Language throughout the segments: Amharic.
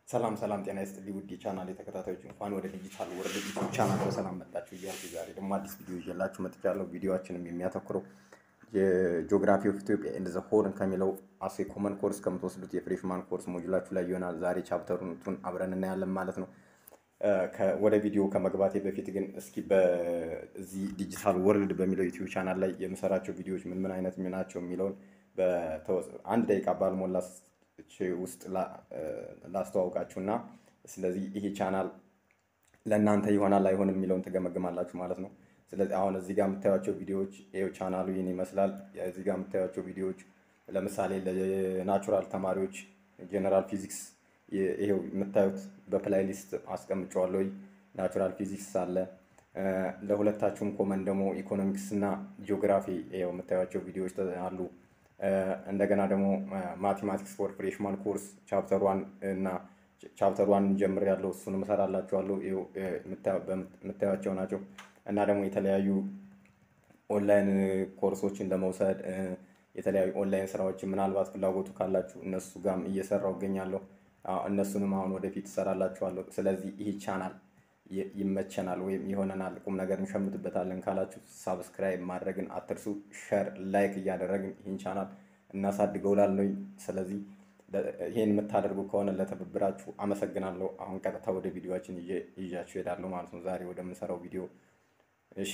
ሰላም ሰላም፣ ጤና ይስጥልኝ ውድ የቻናል ተከታታዮች እንኳን ወደ ዲጂታል ወርልድ ዩቲዩብ ቻናል በሰላም መጣችሁ እያልኩ ዛሬ ደግሞ አዲስ ቪዲዮ ይዤላችሁ መጥቻለሁ። ቪዲዮችንም የሚያተኩረው የጂኦግራፊ ኦፍ ኢትዮጵያ ኤንድ ዘ ሆርን ከሚለው አሴ ኮመን ኮርስ ከምትወስዱት የፍሬሽማን ኮርስ ሞጁላችሁ ላይ ይሆናል። ዛሬ ቻፕተሩን አብረን እናያለን ማለት ነው። ወደ ቪዲዮ ከመግባቴ በፊት ግን እስኪ በዚህ ዲጂታል ወርልድ በሚለው ዩቲዩብ ቻናል ላይ የምሰራቸው ቪዲዮዎች ምን ምን አይነት ናቸው የሚለውን አንድ ደቂቃ ባልሞላ ውስጥ ላስተዋውቃችሁ እና ስለዚህ ይሄ ቻናል ለእናንተ ይሆናል አይሆንም የሚለውን ትገመግማላችሁ ማለት ነው። ስለዚህ አሁን እዚህ ጋር የምታዩቸው ቪዲዮዎች ይኸው ቻናሉ ይህን ይመስላል። እዚህ ጋር የምታዩቸው ቪዲዮዎች ለምሳሌ ለናቹራል ተማሪዎች ጀነራል ፊዚክስ ይሄው የምታዩት በፕላይሊስት አስቀምጨዋለሁ። ናቹራል ፊዚክስ አለ። ለሁለታችሁም ኮመን ደግሞ ኢኮኖሚክስ እና ጂኦግራፊ ይኸው የምታዩቸው ቪዲዮዎች አሉ። እንደገና ደግሞ ማቴማቲክስ ፎር ፍሬሽማን ኮርስ ቻፕተር ዋን እና ቻፕተር ዋን ጀምር ያለው እሱንም እሰራላችኋለሁ የምታዩቸው ናቸው። እና ደግሞ የተለያዩ ኦንላይን ኮርሶችን ለመውሰድ የተለያዩ ኦንላይን ስራዎችን ምናልባት ፍላጎቱ ካላችሁ እነሱ ጋርም እየሰራው እገኛለሁ። እነሱንም አሁን ወደፊት እሰራላችኋለሁ። ስለዚህ ይህ ቻናል ይመቸናል ወይም ይሆነናል ቁም ነገር እንሸምትበታለን ካላችሁ ሳብስክራይብ ማድረግን አትርሱ። ሸር ላይክ እያደረግን ይህን ቻናል እናሳድገው ላለኝ። ስለዚህ ይህን የምታደርጉ ከሆነ ለትብብራችሁ አመሰግናለሁ። አሁን ቀጥታ ወደ ቪዲዮችን ይዣችሁ ሄዳለሁ ማለት ነው። ዛሬ ወደምንሰራው ቪዲዮ እሺ።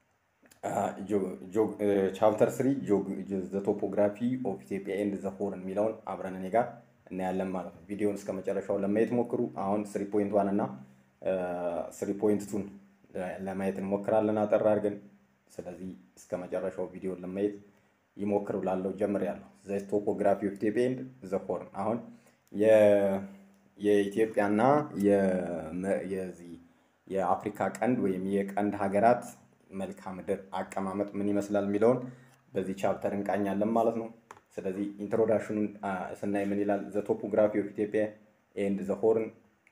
ቻፕተር ስሪ ዘ ቶፖግራፊ ኦፍ ኢትዮጵያ ኤንድ ዘ ሆርን የሚለውን አብረን እኔ ጋር እናያለን ማለት ነው። ቪዲዮውን እስከ መጨረሻው ለማየት ሞክሩ። አሁን ስሪ ፖይንት ዋን እና ስሪ ፖይንት ቱን ለማየት እንሞክራለን አጠር አድርገን። ስለዚህ እስከ መጨረሻው ቪዲዮን ለማየት ይሞክሩ። ላለው ጀምር ያለው ዘ ቶፖግራፊ ኦፍ ኢትዮጵያ ኤንድ ዘ ሆርን አሁን የኢትዮጵያና የዚህ የአፍሪካ ቀንድ ወይም የቀንድ ሀገራት መልክዓ ምድር አቀማመጥ ምን ይመስላል የሚለውን በዚህ ቻፕተር እንቃኛለን ማለት ነው። ስለዚህ ኢንትሮዳክሽኑን ስናይ ምን ይላል? ዘ ቶፖግራፊ ኦፍ ኢትዮጵያ ኤንድ ዘ ሆርን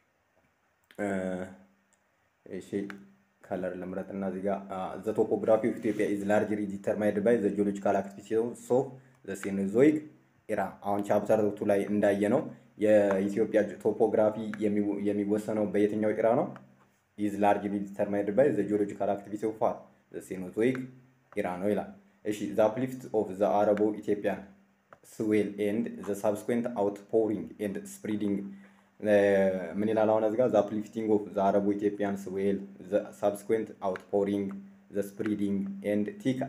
እሺ ከለር ልምረጥ እና እዚህ ጋር ዘ ቶፖግራፊ ኦፍ ኢትዮጵያ ኢዝ ላርጅሊ ዲተርማይንድ ባይ ዘ ጂኦሎጂካል አክቲቪቲስ ኦፍ ዘ ሴኖዞይክ ኢራ። አሁን ቻፕተር ቱ ላይ እንዳየ ነው የኢትዮጵያ ቶፖግራፊ የሚወሰነው በየትኛው ኢራ ነው? ኢዝ ላርጅሊ ዲተርማይንድ ባይ ዘ ጂኦሎጂካል አክቲቪቲ ኦፍ ዘ ሴኖዞይክ ኢራ ነው ይላል። እሺ ዘ አፕሊፍት ኦፍ ዘ አረቦ ኢትዮጵያን ስዌል ኤንድ ዘ ሳብስኩዌንት አውትፖሪንግ ኤንድ ስፕሪዲንግ ምን ይላል አሁን እዚህ ጋር ዘ አፕሊፍቲንግ ኦፍ ዘ አረቦ ኢትዮጵያን ስዌል ዘ ሳብስኩዌንት አውትፖሪንግ ዘ ስፕሪዲንግ ኤንድ ቲክ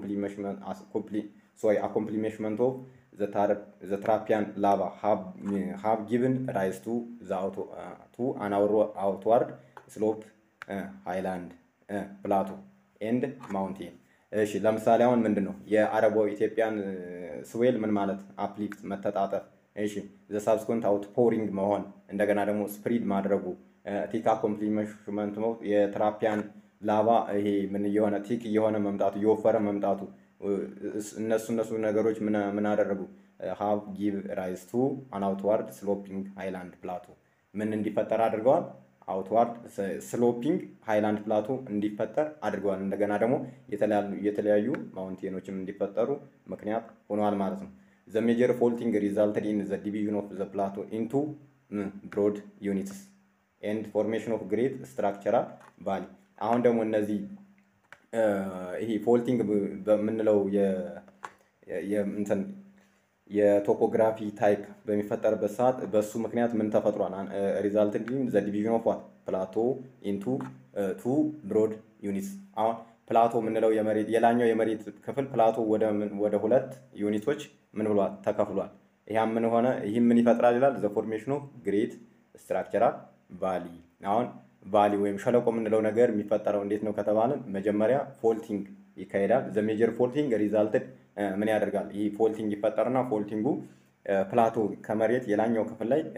አኮምፕሊሜሽመንት ኦፍ ዘ ትራፒያን ላቫ ሃቭ ጊቭን ራይዝ ቱ ቱ አን አውትዋርድ ስሎፕ ሃይላንድ ፕላቶ ኤንድ ማውንቴን እሺ ለምሳሌ አሁን ምንድን ነው የአረቦ ኢትዮጵያን ስዌል ምን ማለት አፕሊፍት መተጣጠፍ እሺ ዘ ሳብስኮንት አውትፖሪንግ መሆን እንደገና ደግሞ ስፕሪድ ማድረጉ ቲክ አኮምፕሊመንት ነው የትራፒያን ላቫ ይሄ ምን እየሆነ ቲክ እየሆነ መምጣቱ እየወፈረ መምጣቱ እነሱ እነሱ ነገሮች ምን አደረጉ ሃቭ ጊቭ ራይዝ ቱ አን አውትዋርድ ስሎፒንግ ሃይላንድ ፕላቶ ምን እንዲፈጠር አድርገዋል አውትዋርድ ስሎፒንግ ሃይላንድ ፕላቶ እንዲፈጠር አድርገዋል። እንደገና ደግሞ የተለያዩ ማውንቴኖችም እንዲፈጠሩ ምክንያት ሆነዋል ማለት ነው። ዘ ሜጀር ፎልቲንግ ሪዛልትድ ኢን ዘ ዲቪዥን ኦፍ ዘ ፕላቶ ኢንቱ ብሮድ ዩኒትስ ኤንድ ፎርሜሽን ኦፍ ግሬት ስትራክቸራል ቫሊ። አሁን ደግሞ እነዚህ ይሄ ፎልቲንግ በምንለው እንትን የቶፖግራፊ ታይፕ በሚፈጠርበት ሰዓት በሱ ምክንያት ምን ተፈጥሯል? ሪዛልትድ ኢን ዘ ዲቪዥን ኦፍ ዋት ፕላቶ ኢንቱ ቱ ብሮድ ዩኒትስ። አሁን ፕላቶ የምንለው የመሬት የላኛው የመሬት ክፍል ፕላቶ ወደ ሁለት ዩኒቶች ምን ብሏል ተከፍሏል። ይህም ምን ሆነ? ይህም ምን ይፈጥራል ይላል ዘ ፎርሜሽን ኦፍ ግሬት ስትራክቸራል ቫሊ። አሁን ቫሊ ወይም ሸለቆ የምንለው ነገር የሚፈጠረው እንዴት ነው ከተባለን መጀመሪያ ፎልቲንግ ይካሄዳል። ዘ ሜጀር ፎልቲንግ ሪዛልትድ ምን ያደርጋል? ይህ ፎልቲንግ ይፈጠርና ፎልቲንጉ ፕላቶ ከመሬት የላኛው ክፍል ላይ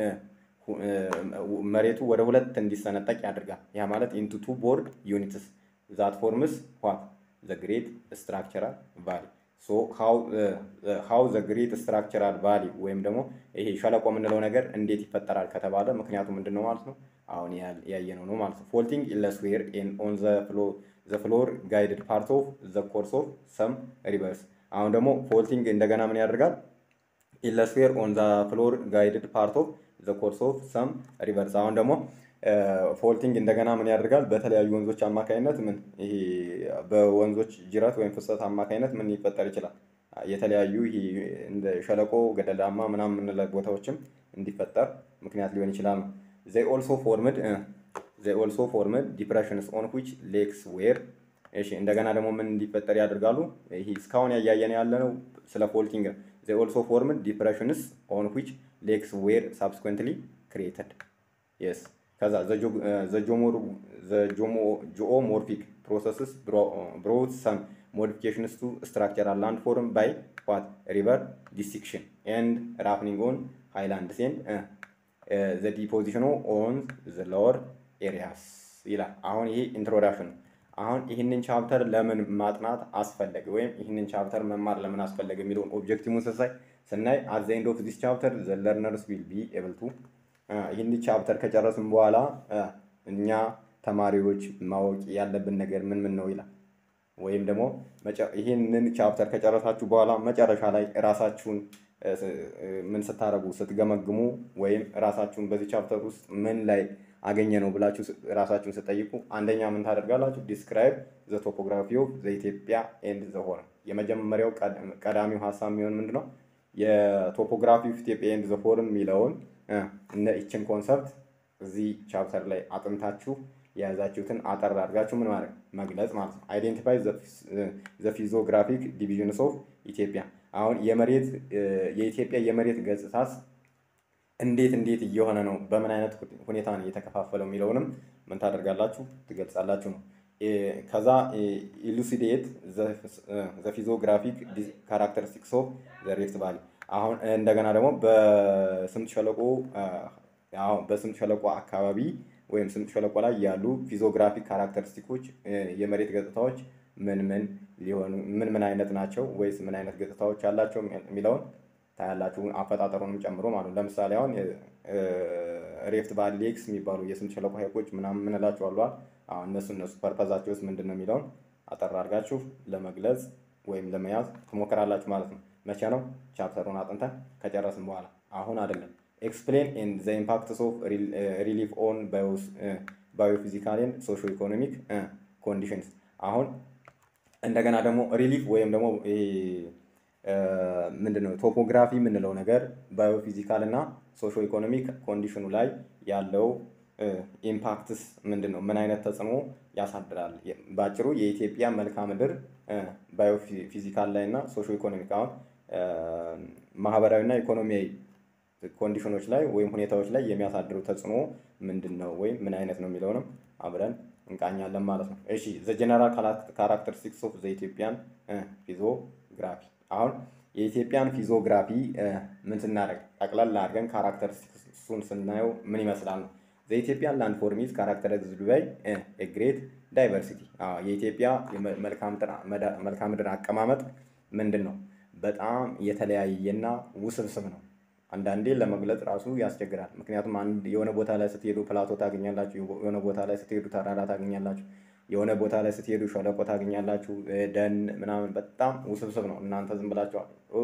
መሬቱ ወደ ሁለት እንዲሰነጠቅ ያደርጋል። ያ ማለት ኢንቱ ቱ ቦርድ ዩኒትስ ዛት ፎርምስ ዋት ዘ ግሬት ስትራክቸራል ቫሊ ሶ ሃው ዘ ግሬት ስትራክቸራል ቫሊ ወይም ደግሞ ይሄ ሸለቆ የምንለው ነገር እንዴት ይፈጠራል ከተባለ ምክንያቱ ምንድን ነው ማለት ነው? አሁን ያየነው ነው ማለት ነው። ፎልቲንግ ኢለስዌር ኦን ዘ ፍሎር ጋይድድ ፓርት ኦፍ ዘ ኮርስ ኦፍ ሰም ሪቨርስ አሁን ደግሞ ፎልቲንግ እንደገና ምን ያደርጋል? ኢለስፌር ኦን ዘ ፍሎር ጋይድድ ፓርት ኦፍ ዘ ኮርስ ኦፍ ሰም ሪቨርስ። አሁን ደግሞ ፎልቲንግ እንደገና ምን ያደርጋል? በተለያዩ ወንዞች አማካኝነት ምን ይሄ በወንዞች ጅረት ወይም ፍሰት አማካኝነት ምን ሊፈጠር ይችላል? የተለያዩ ይሄ እንደ ሸለቆ ገደላማ ምናምን የምንለው ቦታዎችም እንዲፈጠር ምክንያት ሊሆን ይችላል ነው። ዘይ ኦልሶ ፎርምድ ዘይ ኦልሶ ፎርምድ ዲፕሬሽንስ ኦን ዊች ሌክስ ዌር እሺ እንደገና ደግሞ ምን እንዲፈጠር ያደርጋሉ? ይሄ እስካሁን ያያየን ያለ ነው ስለ ፎልቲንግ ነው። ዘይ ኦልሶ ፎርምድ ዲፕሬሽንስ ኦን ዊች ሌክስ ዌር ሳብስኩዌንትሊ ክሪኤተድ የስ ከዛ ጂኦሞርፊክ ፕሮሰስስ ብሮት ሰም ሞዲፊኬሽንስ ቱ ስትራክቸራል ላንድ ፎርም ባይ ዋት ሪቨር ዲሲክሽን ኤንድ ራፍኒንግ ኦን ሃይላንድስ ኤንድ ዘ ዲፖዚሽኑ ኦን ዘ ሎወር ኤሪያስ ይላል። አሁን ይሄ ኢንትሮዳክሽን ነው። አሁን ይህንን ቻፕተር ለምን ማጥናት አስፈለገ ወይም ይህንን ቻፕተር መማር ለምን አስፈለገ የሚለውን ኦብጀክቲቭን ስሳይ ስናይ አት ዘ ኤንድ ኦፍ ዲስ ቻፕተር ዘ ለርነርስ ዊል ቢ ኤብል ቱ ይህን ቻፕተር ከጨረስን በኋላ እኛ ተማሪዎች ማወቅ ያለብን ነገር ምን ምን ነው ይላል። ወይም ደግሞ ይህንን ቻፕተር ከጨረሳችሁ በኋላ መጨረሻ ላይ ራሳችሁን ምን ስታደርጉ ስትገመግሙ ወይም ራሳችሁን በዚህ ቻፕተር ውስጥ ምን ላይ አገኘ ነው ብላችሁ ራሳችሁን ስጠይቁ አንደኛ ምን ታደርጋላችሁ? ዲስክራይብ ዘ ቶፖግራፊ ኦፍ ዘ ኢትዮጵያ ኤንድ ዘ ሆርን። የመጀመሪያው ቀዳሚው ሀሳብ የሚሆን ምንድን ነው? የቶፖግራፊ ኦፍ ኢትዮጵያ ኤንድ ዘ ሆርን የሚለውን እነ ይችን ኮንሰፕት እዚህ ቻፕተር ላይ አጥንታችሁ የያዛችሁትን አጠር አድርጋችሁ ምን ማለት መግለጽ ማለት ነው። አይዴንቲፋይ ዘ ፊዚዮግራፊክ ዲቪዥንስ ኦፍ ኢትዮጵያ። አሁን የመሬት የኢትዮጵያ የመሬት ገጽታስ እንዴት እንዴት እየሆነ ነው፣ በምን አይነት ሁኔታ ነው እየተከፋፈለው የሚለውንም ምን ታደርጋላችሁ ትገልጻላችሁ ነው። ከዛ ኢሉሲዴት ዘ ፊዚዮግራፊክ ካራክተሪስቲክስ ኦፍ ዘ ሪፍት ቫሊ። አሁን እንደገና ደግሞ በስምጥ ሸለቆ በስምጥ ሸለቆ አካባቢ ወይም ስምጥ ሸለቆ ላይ ያሉ ፊዚዮግራፊክ ካራክተሪስቲኮች የመሬት ገጽታዎች ምን ምን ሊሆኑ ምን ምን አይነት ናቸው ወይስ ምን አይነት ገጽታዎች አላቸው የሚለውን ታያላችሁ አፈጣጠሩንም ጨምሮ ማለት ነው። ለምሳሌ አሁን ሬፍት ቫሊ ሌክስ የሚባሉ የስምጥ ሸለቆ ሀይቆች ምናምን ምንላቸው አሏል። አሁን እነሱ እነሱ ፐርፐዛቸው ውስጥ ምንድን ነው የሚለውን አጠር አድርጋችሁ ለመግለጽ ወይም ለመያዝ ትሞክራላችሁ ማለት ነው። መቼ ነው ቻፕተሩን አጥንተን ከጨረስን በኋላ አሁን አይደለም። ኤክስፕሌን ኤንድ ዘ ኢምፓክትስ ኦፍ ሪሊፍ ኦን ባዮፊዚካል ኤንድ ሶሾ ኢኮኖሚክ ኮንዲሽንስ። አሁን እንደገና ደግሞ ሪሊፍ ወይም ደግሞ ምንድን ነው ቶፖግራፊ የምንለው ነገር ባዮፊዚካል እና ሶሾ ኢኮኖሚክ ኮንዲሽኑ ላይ ያለው ኢምፓክትስ ምንድን ነው? ምን አይነት ተጽዕኖ ያሳድራል? በአጭሩ የኢትዮጵያ መልክዓ ምድር ባዮፊዚካል ላይ እና ሶሾ ኢኮኖሚክ አሁን ማህበራዊ እና ኢኮኖሚያዊ ኮንዲሽኖች ላይ ወይም ሁኔታዎች ላይ የሚያሳድሩ ተጽዕኖ ምንድን ነው ወይም ምን አይነት ነው የሚለውንም አብረን እንቃኛለን ማለት ነው። እሺ ዘ ጀነራል ካራክተሪስቲክስ ኦፍ ዘ ኢትዮጵያን ፊዚዮግራፊ አሁን የኢትዮጵያን ፊዚዮግራፊ ምን ስናደርግ ጠቅላላ አድርገን ካራክተሪስቲክሱን ስናየው ምን ይመስላል ነው። ዘ ኢትዮጵያን ላንድ ፎርም ኢዝ ካራክተራይዝድ ባይ ኤ ግሬት ዳይቨርሲቲ። የኢትዮጵያ መልክዓ ምድር አቀማመጥ ምንድን ነው? በጣም የተለያየና ውስብስብ ነው። አንዳንዴ ለመግለጽ ራሱ ያስቸግራል። ምክንያቱም አንድ የሆነ ቦታ ላይ ስትሄዱ ፕላቶ ታገኛላችሁ፣ የሆነ ቦታ ላይ ስትሄዱ ተራራ ታገኛላችሁ፣ የሆነ ቦታ ላይ ስትሄዱ ሸለቆ ታገኛላችሁ፣ ደን ምናምን በጣም ውስብስብ ነው። እናንተ ዝም ብላችሁ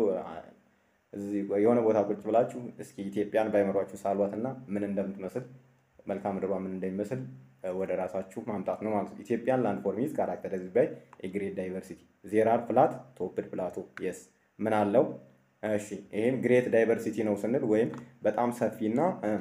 የሆነ ቦታ ቁጭ ብላችሁ እስኪ ኢትዮጵያን ባይመሯችሁ ሳሏትና ምን እንደምትመስል መልክዓ ምድሯ ምን እንደሚመስል ወደ ራሳችሁ ማምጣት ነው ማለት ነው። ኢትዮጵያን ላንድ ፎርም ኢዝ ካራክተራይዝድ ባይ ኤ ግሬት ዳይቨርሲቲ ዜር አር ፍላት ቶፕድ ፕላቶ የስ ምን አለው እሺ ይህም ግሬት ዳይቨርሲቲ ነው ስንል ወይም በጣም ሰፊና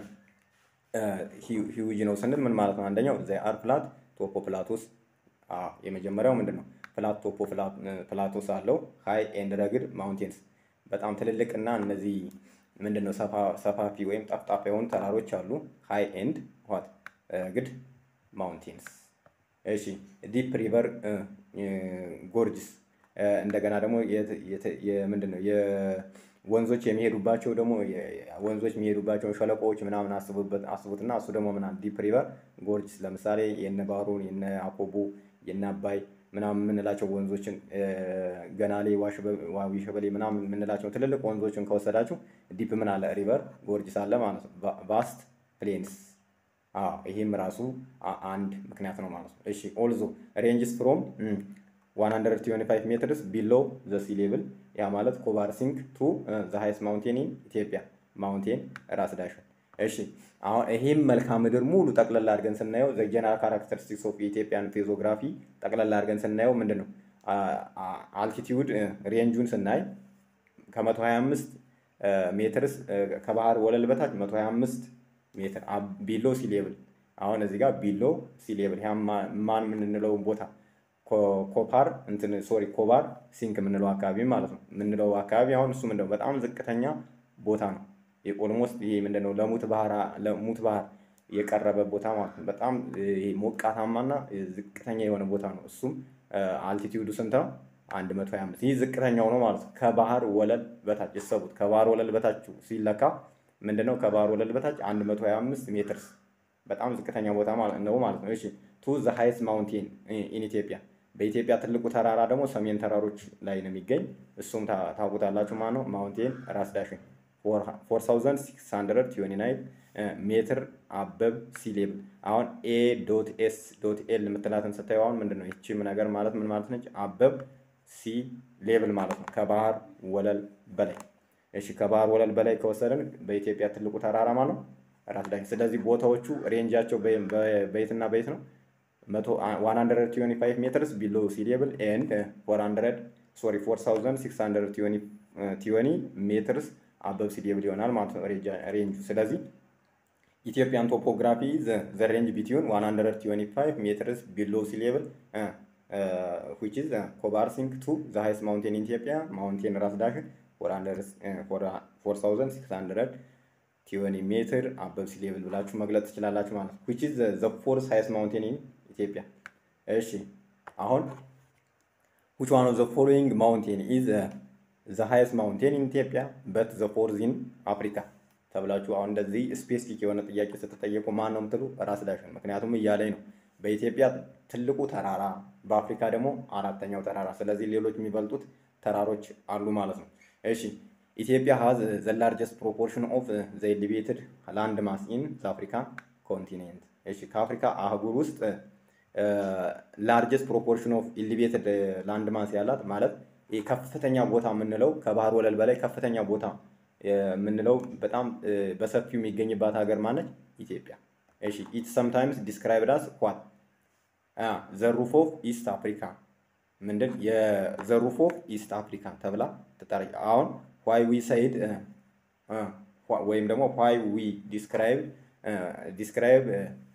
ሂውጅ ነው ስንል ምን ማለት ነው? አንደኛው ዘ አር ፍላት ቶፖ ፕላቶስ የመጀመሪያው ምንድን ነው? ፍላት ቶፖ ፕላቶስ አለው። ሃይ ኤንድ ረግድ ማውንቴንስ በጣም ትልልቅ እና እነዚህ ምንድን ነው ሰፋፊ ወይም ጠፍጣፋ የሆኑ ተራሮች አሉ። ሃይ ኤንድ ዋት ረግድ ማውንቴንስ። እሺ ዲፕ ሪቨር ጎርጅስ እንደገና ደግሞ ምንድን ነው የወንዞች የሚሄዱባቸው ደግሞ ወንዞች የሚሄዱባቸው ሸለቆዎች ምናምን አስቡበት አስቡትና እሱ ደግሞ ምናምን ዲፕ ሪቨር ጎርጅስ ለምሳሌ የነ ባሮን የነ አኮቦ የነ አባይ ምናምን የምንላቸው ወንዞችን ገናሌ፣ ዋቢ ሸበሌ ምናምን የምንላቸው ትልልቅ ወንዞችን ከወሰዳችሁ ዲፕ ምን አለ ሪቨር ጎርጅስ አለ ማለት ነው። ቫስት ፕሌንስ ይህም ራሱ አንድ ምክንያት ነው ማለት ነው። እሺ ኦልዞ ሬንጅስ ፍሮም 125 ሜትርስ ቢሎ ዘ ሲ ሌቭል ያ ማለት ኮቫርሲንግ ቱ ዘ ሃይስት ማውንቴን ኢን ኢትዮጵያ ማውንቴን ራስ ዳሽን እሺ አሁን ይሄም መልክዓ ምድር ሙሉ ጠቅለል አድርገን ስናየው ዘ ጀነራል ካራክተሪስቲክስ ኦፍ የኢትዮጵያን ፌዞግራፊ ጠቅለል አድርገን ስናየው ምንድን ነው አልቲቲዩድ ሬንጁን ስናይ ከ125 ሜትርስ ከባህር ወለል በታች 125 ሜትር ቢሎ ሲ ሌብል አሁን እዚህ ጋር ቢሎ ሲ ሌብል ያ ማን የምንለው ቦታ ኮፓር እንትን ሶሪ ኮባር ሲንክ የምንለው አካባቢ ማለት ነው የምንለው አካባቢ አሁን እሱ ምንድነው በጣም ዝቅተኛ ቦታ ነው። ኦልሞስት ይሄ ምንድነው ለሙት ባህር ለሙት ባህር የቀረበ ቦታ ማለት ነው። በጣም ሞቃታማና ዝቅተኛ የሆነ ቦታ ነው። እሱም አልቲቲዩዱ ስንት ነው? 125 ይህ ዝቅተኛው ነው ማለት ነው። ከባህር ወለል በታች ይሰቡት። ከባህር ወለል በታች ሲለካ ምንድነው? ከባህር ወለል በታች 125 ሜትርስ በጣም ዝቅተኛ ቦታ ነው ማለት ነው። እሺ ቱ ዘ ሃይስት ማውንቴን ኢን ኢትዮጵያ በኢትዮጵያ ትልቁ ተራራ ደግሞ ሰሜን ተራሮች ላይ ነው የሚገኝ። እሱም ታውቁታላችሁ ማለት ነው። ማውንቴን ራስ ዳሽን 4629 ሜትር አበብ ሲ ሌብል። አሁን ኤ ዶት ኤስ ዶት ኤል የምትላትን ስታዩ አሁን ምንድን ነው ይቺም ነገር ማለት ምን ማለት ነች? አበብ ሲ ሌብል ማለት ነው፣ ከባህር ወለል በላይ። እሺ ከባህር ወለል በላይ ከወሰድን በኢትዮጵያ ትልቁ ተራራ ማለት ነው ራስ ዳሽን። ስለዚህ ቦታዎቹ ሬንጃቸው በየትና በየት ነው? 125 ሜትርስ ቢሎ ሲ ሌብል ኤንድ 400 ሶሪ 4620 ሜትርስ አበብ ሲ ሌብል ይሆናል ማለት ነው ሬንጁ። ስለዚህ ኢትዮጵያን ቶፖግራፊ ዘ ሬንጅ ቢትዊን 125 ሜትርስ ቢሎ ሲ ሌብል ዊች ኢዝ ኮባር ሲንክ ቱ ዘ ሃይስት ማውንቴን ኢን ኢትዮጵያ ማውንቴን ራስ ዳሽን 4620 ሜትር አበብ ሲ ሌብል ብላችሁ መግለጽ ትችላላችሁ ማለት ነው። ዊች ኢዝ ዘ ፎርስ ሃይስት ማውንቴን ኢን ኢትዮጵያ። እሺ አሁን which one of the following mountain is uh, the highest mountain in Ethiopia but the fourth in Africa ተብላችሁ አሁን እንደዚህ ስፔሲፊክ የሆነ ጥያቄ ስትጠየቁ ማን ነው የምትሉ ራስ ዳሽን። ምክንያቱም እያለኝ ነው በኢትዮጵያ ትልቁ ተራራ በአፍሪካ ደግሞ አራተኛው ተራራ። ስለዚህ ሌሎች የሚበልጡት ተራሮች አሉ ማለት ነው። እሺ ኢትዮጵያ ሃዝ ዘ ላርጀስት ፕሮፖርሽን ኦፍ ዘ ኤሊቬትድ ላንድ ማስ ኢን ዘ አፍሪካ ኮንቲኔንት። እሺ ከአፍሪካ አህጉር ውስጥ ላርጀስት ፕሮፖርሽን ኦፍ ኢሊቬትድ ላንድ ማስ ያላት ማለት ከፍተኛ ቦታ የምንለው ከባህር ወለል በላይ ከፍተኛ ቦታ የምንለው በጣም በሰፊው የሚገኝባት ሀገር ማነች? ኢትዮጵያ። እሺ ኢት ሰምታይምስ ዲስክራይብድ አስ ዋት ዘ ሩፍ ኦፍ ኢስት አፍሪካ ምንድን የዘ ሩፍ ኦፍ ኢስት አፍሪካ ተብላ ትጠራ። አሁን ዋይ ዊ ሰይድ ወይም ደግሞ ዋይ ዊ ዲስክራይብ ዲስክራይብ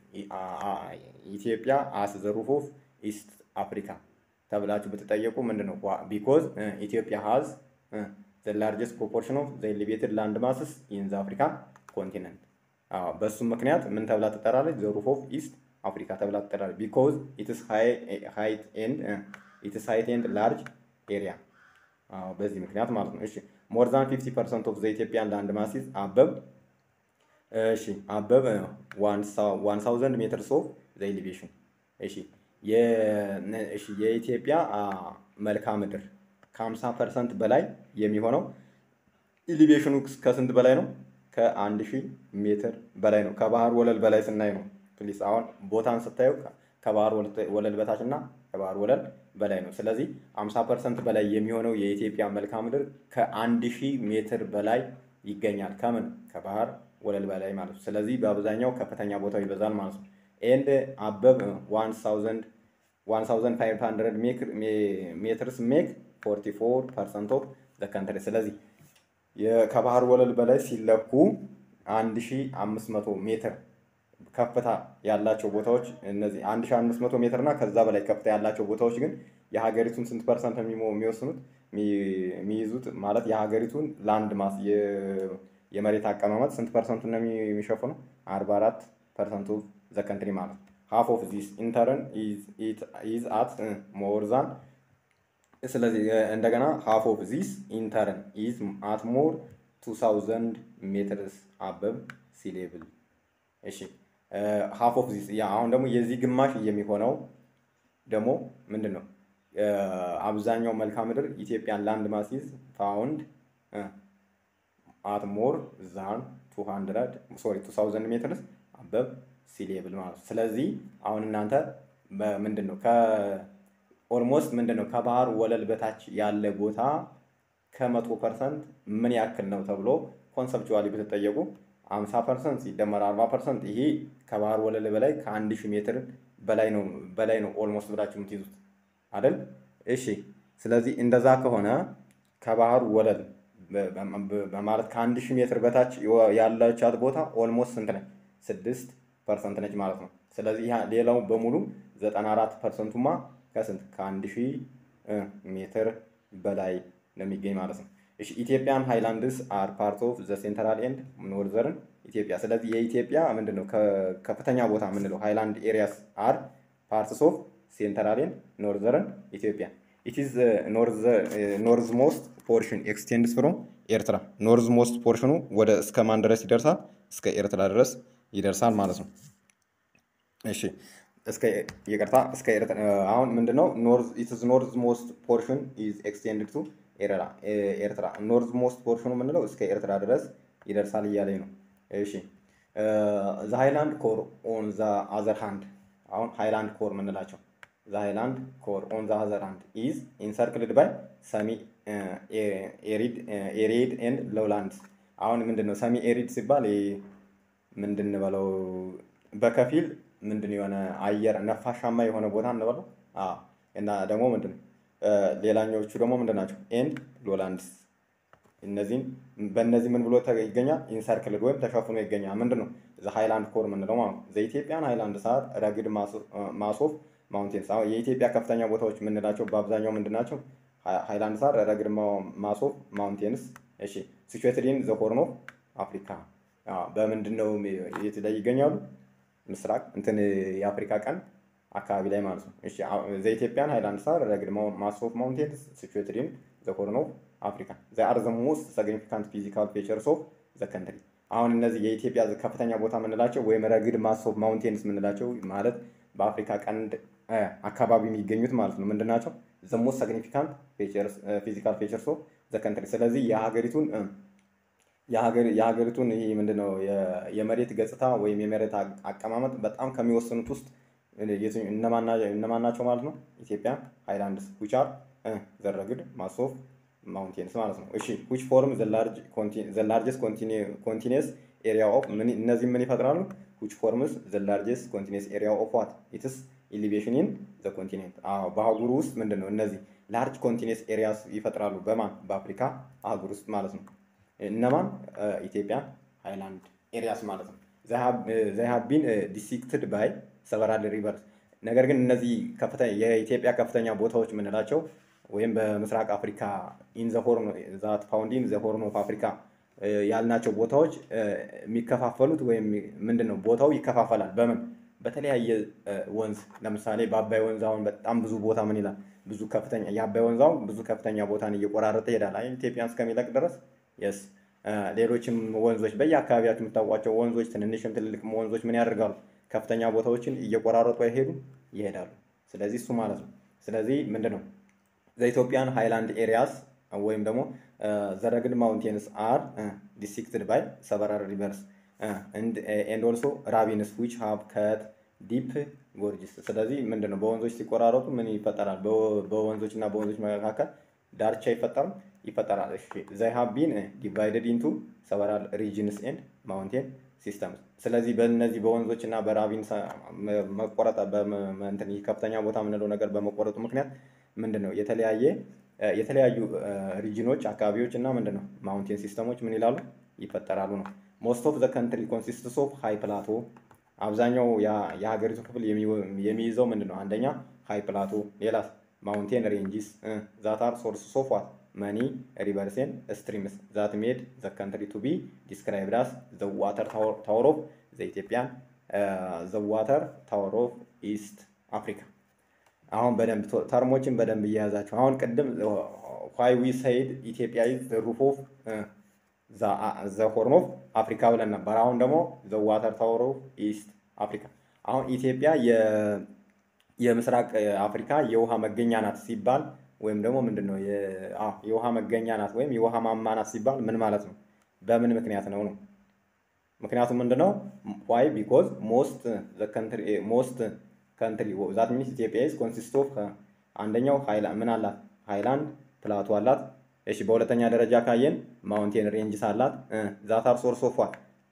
ኢትዮጵያ አስ ዘ ሩፍ ኦፍ ኢስት አፍሪካ ተብላችሁ ብትጠየቁ ምንድን ነው? ቢኮዝ ኢትዮጵያ ሃዝ ዘ ላርጀስት ፕሮፖርሽን ኦፍ ዘ ኤሊቬትድ ላንድ ማስስ ኢን ዘ አፍሪካ ኮንቲነንት። በሱም ምክንያት ምን ተብላ ትጠራለች? ዘ ሩፍ ኦፍ ኢስት አፍሪካ ተብላ ትጠራለች። ቢኮዝ ኢትስ ሃይት ኤንድ ኢትስ ሃይት ኤንድ ላርጅ ኤሪያ። በዚህ ምክንያት ማለት ነው። እሺ ሞር ዛን 50 ፐርሰንት ኦፍ ዘ ኢትዮጵያን ላንድ ማሲስ አበብ እሺ አበብ 1000 ሜትርስ ኦፍ ዘ ኤሊቬሽን እሺ የኢትዮጵያ መልክዓ ምድር ከ50 ፐርሰንት በላይ የሚሆነው ኢሊቬሽኑ ከስንት በላይ ነው? ከአንድ ሺህ ሜትር በላይ ነው። ከባህር ወለል በላይ ስናይ ነው። ፕሊስ አሁን ቦታን ስታዩ ከባህር ወለል በታች እና ከባህር ወለል በላይ ነው። ስለዚህ 50 ፐርሰንት በላይ የሚሆነው የኢትዮጵያ መልክዓ ምድር ከአንድ ሺህ ሜትር በላይ ይገኛል። ከምን ከባህር ወለል በላይ ማለት ነው። ስለዚህ በአብዛኛው ከፍተኛ ቦታው ይበዛል ማለት ነው። ኤንድ አበብ 1500 ሜትርስ ሜክ 44 ፐርሰንት ኦፍ ዘ ካንትሪ። ስለዚህ ከባህር ወለል በላይ ሲለኩ 1500 ሜትር ከፍታ ያላቸው ቦታዎች እነዚህ 1500 ሜትር እና ከዛ በላይ ከፍታ ያላቸው ቦታዎች ግን የሀገሪቱን ስንት ፐርሰንት የሚወስኑት የሚይዙት ማለት የሀገሪቱን ላንድ ማስ የመሬት አቀማመጥ ስንት ፐርሰንቱን ነው የሚሸፍኑ? 44 ፐርሰንት ኦፍ ዘ ካንትሪ ማለት ነው። ሃፍ ኦፍ ዚስ ኢንተርን ኢዝ አት ሞር ዛን ስለዚህ እንደገና ሃፍ ኦፍ ዚስ ኢንተርን ኢዝ አት ሞር 2000 ሜትርስ አበብ ሲ ሌቭል። እሺ ሃፍ ኦፍ ዚስ ያ አሁን ደግሞ የዚህ ግማሽ የሚሆነው ደግሞ ምንድን ነው? አብዛኛው መልክዓ ምድር ኢትዮጵያን ላንድ ማሲዝ ፋውንድ አት ሞር ዛን 200 ሶሪ 2000 ሜትርስ አበብ ሲ ሌቭል ማለት ነው። ስለዚህ አሁን እናንተ ምንድን ነው ኦልሞስት ምንድን ነው ከባህር ወለል በታች ያለ ቦታ ከመቶ ፐርሰንት ምን ያክል ነው ተብሎ ኮንሰፕቹዋሊ ብትጠየቁ 50 ፐርሰንት ሲደመር 40 ፐርሰንት ይሄ ከባህር ወለል በላይ ከአንድ ሺህ ሜትር በላይ ነው በላይ ነው ኦልሞስት ብላችሁ የምትይዙት አይደል? እሺ ስለዚህ እንደዛ ከሆነ ከባህር ወለል በማለት ከአንድ ሺህ ሜትር በታች ያለቻት ቦታ ኦልሞስት ስንት ነች? ስድስት ፐርሰንት ነች ማለት ነው። ስለዚህ ሌላው በሙሉ ዘጠና አራት ፐርሰንቱማ ከስንት ከአንድ ሺህ ሜትር በላይ ነው የሚገኝ ማለት ነው። እሺ ኢትዮጵያን ሃይላንድስ አር ፓርት ኦፍ ዘ ሴንትራል ኤንድ ኖርዘርን ኢትዮጵያ። ስለዚህ የኢትዮጵያ ምንድን ነው ከፍተኛ ቦታ የምንለው ሃይላንድ ኤሪያስ አር ፓርትስ ኦፍ ሴንትራል ኤንድ ኖርዘርን ኢትዮጵያ። ኢት ኢዝ ኖርዝ ሞስት ፖርሽን ኤክስቴንድስ ፍሮም ኤርትራ። ኖርዝ ሞስት ፖርሽኑ ወደ እስከ ማን ድረስ ይደርሳል? እስከ ኤርትራ ድረስ ይደርሳል ማለት ነው። እሺ እስከ ይቅርታ እስከ ኤርትራ አሁን ምንድነው ኖርዝ ኢት ኢዝ ኖርዝ ሞስት ፖርሽን ኢዝ ኤክስቴንድድ ቱ ኤርትራ ኖርዝ ሞስት ፖርሽኑ የምንለው እስከ ኤርትራ ድረስ ይደርሳል እያለኝ ነው። እሺ ዘ ሃይላንድ ኮር ኦን ዘ አዘር ሃንድ አሁን ሃይላንድ ኮር የምንላቸው ዘ ሃይላንድ ኮር ኦን ዘ አዘር ሃንድ ኢዝ ኢንሰርክልድ ባይ ሰሚ ኤሪድ ኤንድ ሎውላንድስ። አሁን ምንድን ነው ሰሚ ኤሪድ ሲባል ምንድን በለው በከፊል ምንድን የሆነ አየር ነፋሻማ የሆነ ቦታ እንበለው እና ደግሞ ምንድን ሌላኛዎቹ ደግሞ ምንድን ናቸው? ኤንድ ሎላንድስ እነዚህም በእነዚህ ምን ብሎ ይገኛል? ኢንሰርክልድ ወይም ተሸፍኖ ይገኛል። ምንድን ነው ዘ ሃይላንድ ኮር የምንለው ማለት ነው። ዘኢትዮጵያን ሃይላንድ ሰዓት ረግድ ማሶፍ ማውንቴንስ። አሁን የኢትዮጵያ ከፍተኛ ቦታዎች የምንላቸው በአብዛኛው ምንድን ናቸው? ሃይላንድ ሳር ረግድ ማሶፍ ማውንቴንስ። እሺ ሲቹዌትድ ኢን ዘ ሆርን ኦፍ አፍሪካ በምንድን ነው የት ላይ ይገኛሉ? ምስራቅ እንትን የአፍሪካ ቀንድ አካባቢ ላይ ማለት ነው። እሺ ዘኢትዮጵያን ሃይላንድ ሳር ረግድ ማሶፍ ማውንቴንስ ሲቹዌትድ ኢን ዘ ሆርን ኦፍ አፍሪካ ዘ አር ዘ ሞስት ሲግኒፊካንት ፊዚካል ፌቸርስ ኦፍ ዘ ከንትሪ። አሁን እነዚህ የኢትዮጵያ ከፍተኛ ቦታ የምንላቸው ወይም ረግድ ማሶፍ ማውንቴንስ የምንላቸው ማለት በአፍሪካ ቀንድ አካባቢ የሚገኙት ማለት ነው። ምንድን ናቸው? ዘ ሞስት ሲግኒፊካንት ፊዚካል ፌቸርስ ኦፍ ዘ ከንትሪ። ስለዚህ የሀገሪቱን የሀገሪቱን ይህ ምንድነው የመሬት ገጽታ ወይም የመሬት አቀማመጥ በጣም ከሚወስኑት ውስጥ እነማን ናቸው ማለት ነው? ኢትዮጵያ ሃይላንድስ ዊች አር ዘ ረግድ ማሶፍ ማውንቴንስ ማለት ነው። እሺ ዊች ፎርም ዘ ላርጀስት ኮንቲኒየስ ኤሪያ ኦፍ እነዚህ ምን ይፈጥራሉ? ዊች ፎርምስ ዘ ላርጀስት ኮንቲኒየስ ኤሪያ ኦፍ ዋት ኢትስ ኢሊቬሽን ኢን ዘ ኮንቲኔንት። በአህጉሩ ውስጥ ምንድን ነው እነዚህ ላርጅ ኮንቲኒየስ ኤሪያስ ይፈጥራሉ። በማን በአፍሪካ አህጉር ውስጥ ማለት ነው። እነማን ኢትዮጵያ ሃይላንድ ኤሪያስ ማለት ነው። ዘይ ሃቭ ቢን ዲስትሪክትድ ባይ ሰቨራል ሪቨርስ። ነገር ግን እነዚህ የኢትዮጵያ ከፍተኛ ቦታዎች የምንላቸው ወይም በምስራቅ አፍሪካ ኢን ዘ ሆርን ዛት ፋውንድ ኢን ዘ ሆርን ኦፍ አፍሪካ ያልናቸው ቦታዎች የሚከፋፈሉት ወይም ምንድን ነው ቦታው ይከፋፈላል። በምን በተለያየ ወንዝ ለምሳሌ በአባይ ወንዝ አሁን በጣም ብዙ ቦታ ምን ይላል ብዙ ከፍተኛ የአባይ ወንዝ አሁን ብዙ ከፍተኛ ቦታን እየቆራረጠ ይሄዳል። አይ ኢትዮጵያን እስከሚለቅ ድረስ የስ ሌሎችም ወንዞች በየአካባቢያቸው የምታውቋቸው ወንዞች ትንንሽም ትልልቅም ወንዞች ምን ያደርጋሉ? ከፍተኛ ቦታዎችን እየቆራረጡ አይሄዱ ይሄዳሉ። ስለዚህ እሱ ማለት ነው። ስለዚህ ምንድን ነው ዘኢትዮጵያን ሃይላንድ ኤሪያስ ወይም ደግሞ ዘረግድ ማውንቴንስ አር ዲስትሪክትድ ባይ ሰቨራል ሪቨርስ ኤንድ ኦልሶ ራቪንስ ዊች ሃቭ ከት ዲፕ ጎርጅስ። ስለዚህ ምንድን ነው በወንዞች ሲቆራረጡ ምን ይፈጠራል? በወንዞች እና በወንዞች መካከል ዳርቻ ይፈጠራል ይፈጠራል። ዘይ ሃቭ ቢን ዲቫይደድ ኢንቱ ሰቨራል ሪጅንስ ኤንድ ማውንቴን ሲስተምስ። ስለዚህ በእነዚህ በወንዞች እና በራቪን መቆረጥ በእንትን ከፍተኛ ቦታ የምንለው ነገር በመቆረጡ ምክንያት ምንድን ነው የተለያየ የተለያዩ ሪጅኖች አካባቢዎች እና ምንድን ነው ማውንቴን ሲስተሞች ምን ይላሉ ይፈጠራሉ ነው። ሞስት ኦፍ ዘ ከንትሪ ኮንሲስትስ ኦፍ ሃይ ፕላቶ። አብዛኛው የሀገሪቱ ክፍል የሚይዘው ምንድን ነው? አንደኛ ሃይ ፕላቶ፣ ሌላ ማውንቴን ሬንጂስ ዛት አር ሶርስ ኦፍ ዋት መኒ ሪቨርስ ኤንድ ስትሪምስ ዛት ሜድ ዘ ከንትሪ ቱ ቢ ዲስክራይብድ አስ ዘ ዋተር ታወር ኦፍ ዘ ኢትዮጵያን ዘ ዋተር ታወር ኦፍ ኢስት አፍሪካ። አሁን በደንብ ተርሞችን በደንብ እየያዛቸው አሁን ቅድም ዋይ ዊ ሰይድ ኢትዮጵያ ኢዝ ዘ ሩፍ ኦፍ ዘ ሆርን ኦፍ አፍሪካ ብለን ነበር። አሁን ደግሞ ዘ ዋተር ታወር ኦፍ ኢስት አፍሪካ። አሁን ኢትዮጵያ የምስራቅ አፍሪካ የውሃ መገኛ ናት ሲባል ወይም ደግሞ ምንድን ነው የውሃ መገኛ ናት ወይም የውሃ ማማ ናት ሲባል ምን ማለት ነው? በምን ምክንያት ነው ነው? ምክንያቱም ምንድን ነው? ዋይ ቢኮዝ ሞስት ሞስት ከንትሪ ዛት ሚኒስ ኢትዮጵያ ኢዝ ኮንሲስት ኦፍ አንደኛው ምን አላት? ሃይላንድ ፕላቶ አላት። እሺ በሁለተኛ ደረጃ ካየን ማውንቴን ሬንጅስ አላት። ዛት አር ሶርስ ኦፍ ዋት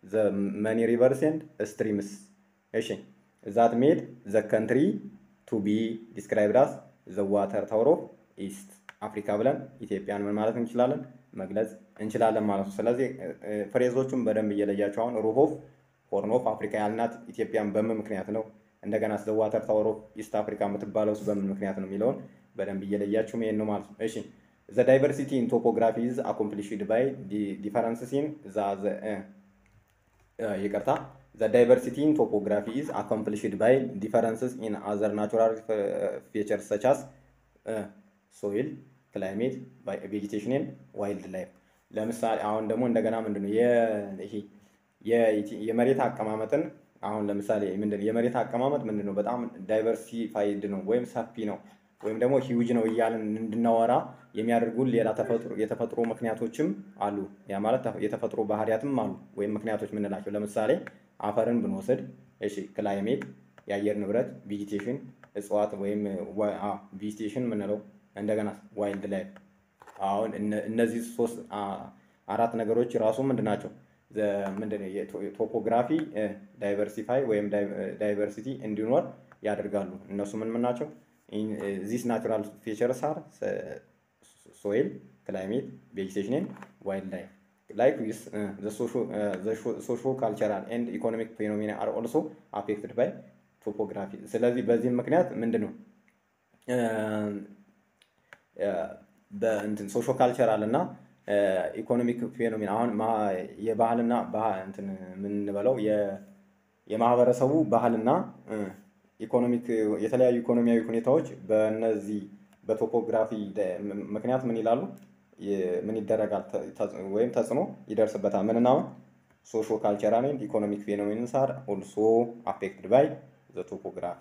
ዘ መኒ ሪቨርስ ኤንድ ስትሪምስ እሺ ዛት ሜድ ዘ ከንትሪ ቱ ቢ ዲስክራይብድ አስ ዘ ዋተር ታወር ኦፍ ኢስት አፍሪካ ብለን ኢትዮጵያን ምን ማለት እንችላለን መግለጽ እንችላለን ማለት ነው። ስለዚህ ፍሬዞቹን በደንብ እየለያቸው አሁን ሩፍ ኦፍ ሆርን ኦፍ አፍሪካ ያልናት ኢትዮጵያን በምን ምክንያት ነው? እንደገና ስለ ዋተር ታወር ኦፍ ኢስት አፍሪካ የምትባለው በምን ምክንያት ነው የሚለውን በደንብ እየለያችሁ መሄድ ነው ማለት ነው። እሺ ዘ ዳይቨርሲቲ ኢን ቶፖግራፊ ኢዝ አኮምፕሊሽድ ባይ ዲፈረንስስ ኢን ዘ ይቅርታ ዘ ዳይቨርሲቲ ኢን ቶፖግራፊ ኢዝ አኮምፕሊሽድ ባይ ዲፈረንስስ ኢን አዘር ናቹራል ፊቸርስ ሰች አስ ሶይል ክላይሜት ቬጂቴሽን ኤንድ ዋይልድ ላይፍ። ለምሳሌ አሁን ደግሞ እንደገና ምንድን ነው ይሄ የመሬት አቀማመጥን አሁን ለምሳሌ ምንድን ነው የመሬት አቀማመጥ ምንድን ነው በጣም ዳይቨርሲፋይድ ነው ወይም ሰፊ ነው ወይም ደግሞ ሂውጅ ነው እያልን እንድናወራ የሚያደርጉን ሌላ የተፈጥሮ ምክንያቶችም አሉ። ያ ማለት የተፈጥሮ ባህሪያትም አሉ ወይም ምክንያቶች የምንላቸው ለምሳሌ አፈርን ብንወስድ እሺ ክላይሜት የአየር ንብረት ቬጂቴሽን እጽዋት ወይም ቬጂቴሽን የምንለው እንደገና ዋይልድ ላይፍ አሁን እነዚህ ሶስት አራት ነገሮች ራሱ ምንድን ናቸው? ምንድን ቶፖግራፊ ዳይቨርሲፋይ ወይም ዳይቨርሲቲ እንዲኖር ያደርጋሉ። እነሱ ምን ምን ናቸው? ዚስ ናቹራል ፊቸርስ አር ሶይል ክላይሜት ቬጂቴሽን ዋይልድ ላይፍ ላይክ ዊስ ሶሾ ካልቸራል ኤንድ ኢኮኖሚክ ፌኖሜና አር ኦልሶ አፌክትድ ባይ ቶፖግራፊ። ስለዚህ በዚህም ምክንያት ምንድን ነው በእንትን ሶሾ ካልቸራል እና ኢኮኖሚክ ፌኖሜና አሁን የባህልና እንትን የምንበለው የማህበረሰቡ ባህልና ኢኮኖሚክ የተለያዩ ኢኮኖሚያዊ ሁኔታዎች በእነዚህ በቶፖግራፊ ምክንያት ምን ይላሉ ምን ይደረጋል ወይም ተጽዕኖ ይደርስበታል። ምንና አሁን ሶሾ ካልቸራል ኤንድ ኢኮኖሚክ ፌኖሜንስ አር ኦልሶ አፌክትድ ባይ ዘ ቶፖግራፊ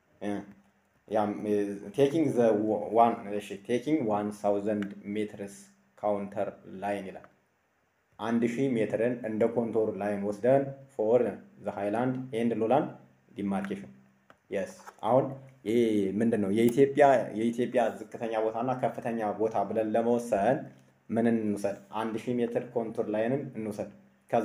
ቴኪንግ ዘ ዋን እሺ ቴኪንግ ዋን ሳውዘንድ ሜትርስ ካውንተር ላይን ይላል። አንድ ሺህ ሜትርን እንደ ኮንቶር ላይን ወስደን ፎር ዘ ሃይላንድ ኤንድ ሎላንድ ዲማርኬሽን የስ አሁን ይሄ ምንድን ነው የኢትዮጵያ የኢትዮጵያ ዝቅተኛ ቦታና ከፍተኛ ቦታ ብለን ለመወሰን ምን እንውሰድ? አንድ ሺህ ሜትር ኮንቱር ላይንን እንውሰድ። ከዛ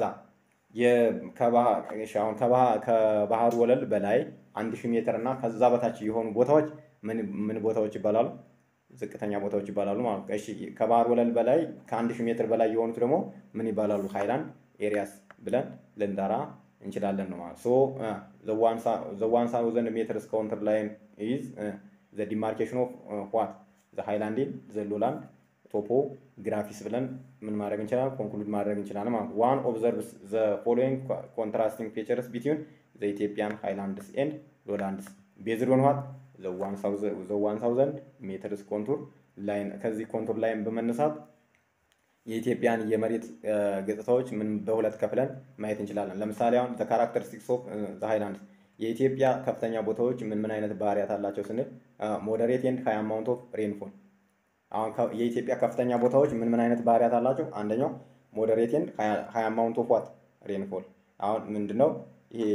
አሁን ከባህር ወለል በላይ አንድ ሺህ ሜትር እና ከዛ በታች የሆኑ ቦታዎች ምን ቦታዎች ይባላሉ? ዝቅተኛ ቦታዎች ይባላሉ ማለት ነው። እሺ ከባህር ወለል በላይ ከአንድ ሺህ ሜትር በላይ የሆኑት ደግሞ ምን ይባላሉ? ሃይላንድ ኤሪያስ ብለን ልንጠራ እንችላለን ነው ማለት ሶ ዘ ዋን ሳውዘንድ ሜትርስ ካውንተር ላይን ኢዝ ዘ ዲማርኬሽን ኦፍ ዋት ዘ ሃይላንድ ዘ ሎላንድ ቶፖ ግራፊስ ብለን ምን ማድረግ እንችላለን? ኮንክሉድ ማድረግ እንችላለን ማለት ነው። ዋን ኦብዘርቭስ ዘ ፎሎዊንግ ኮንትራስቲንግ ፊቸርስ ቢትዊን ዘ ኢትዮጵያን ሃይላንድስ ኤንድ ሎላንድስ ቤዝድ ኦን ዋት ዘ ዋን ሳውዘንድ ሜትርስ ኮንቱር ላይን ከዚህ ኮንቱር ላይን በመነሳት የኢትዮጵያን የመሬት ገጽታዎች ምን በሁለት ከፍለን ማየት እንችላለን። ለምሳሌ አሁን ዘ ካራክተሪስቲክስ ኦፍ ዘ ሃይላንድ የኢትዮጵያ ከፍተኛ ቦታዎች ምን ምን አይነት ባህሪያት አላቸው ስንል ሞደሬት ኤንድ ሃይ አማውንት ኦፍ ሬንፎል። አሁን የኢትዮጵያ ከፍተኛ ቦታዎች ምን ምን አይነት ባህሪያት አላቸው? አንደኛው ሞደሬት ኤንድ ሃይ አማውንት ኦፍ ዋት ሬንፎል። አሁን ምንድነው ይሄ